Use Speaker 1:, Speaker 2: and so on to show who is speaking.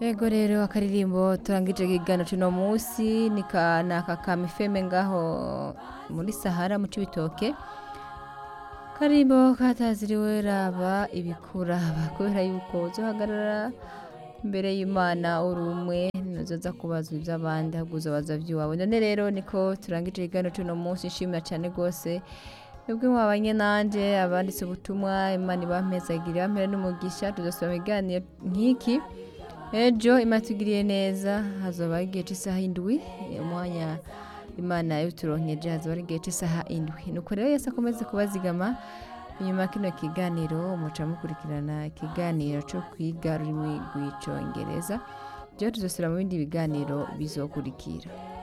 Speaker 1: Ego rero akaririmbo turangije ikiganiro cuno musi ni ka naka ka mifeme ngaho muri Sahara mu Cibitoke karimbo kataziriwe raba ibikuraba kubera yuko uzohagarara imbere y'Imana uri umwe ntuzoza kubazwa ivy'abandi ahubwo uzobaza ivy'iwawe none rero niko turangije ikiganiro cuno musi nshimira cane gose mwebwe mwabanye nanje abanditse ubutumwa Imana ibampezagire bampere n'umugisha tuzosubira mu biganiro nk'iki ejo Imana itugiriye neza hazoba igihe c'isaha indwi umwanya Imana yaturonkeje hazoba ari igihe c'isaha indwi nuko rero Yesu akomeze kubazigama inyuma ya kino kiganiro muca mukurikirana ikiganiro co kwiga ururimi rw'icongereza jewe tuzosubira mu bindi biganiro bizokurikira